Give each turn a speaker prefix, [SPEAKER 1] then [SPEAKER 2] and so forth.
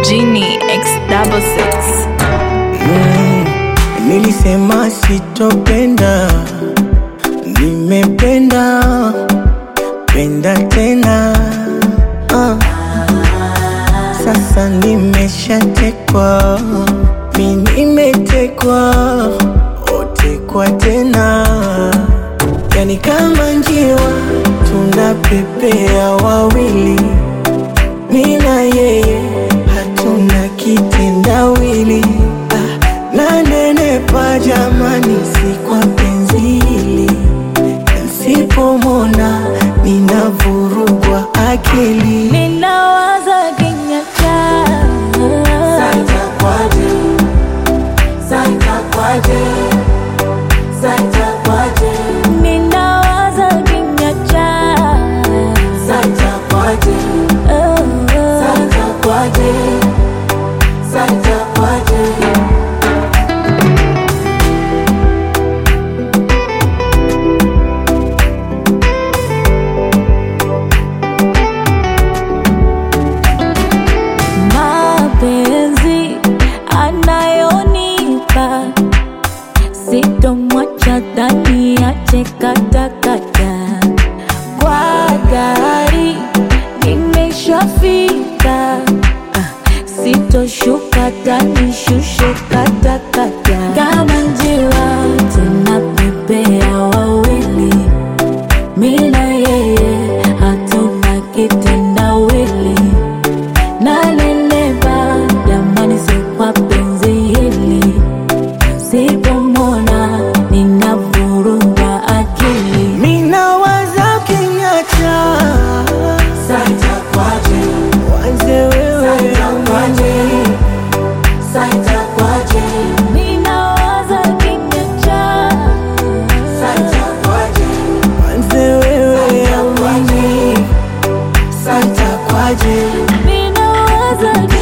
[SPEAKER 1] Genie X double six.
[SPEAKER 2] Mm, nilisema sitopenda, nimependa penda tena ah. Sasa nimeshatekwa, mi nimetekwa, otekwa tena, yani kama njiwa tunapepea wawili, mi na yeye hatuna kitendawili ah, nanenepa jamani, si kwa penzi hili, nsipomona ninavurugwa akili
[SPEAKER 3] Ninawaza kinyatta Ninawaza kinyatta Mapenzi anayonipa sitomwacha dhani ache katakata kwa gari nimeshafika Ah, sitoshuka tani shushe katakata kama njiwa tunapepea wawili mina yeye hatuna kitendawili nanenepa jamani, si kwa penzi hili, sipomona ninavurugwa akili.
[SPEAKER 2] Minawaza kinyacha wanze wewe
[SPEAKER 3] Ninawaza kinyacha
[SPEAKER 2] wanze wewe amani santa kwaje
[SPEAKER 3] ninawaza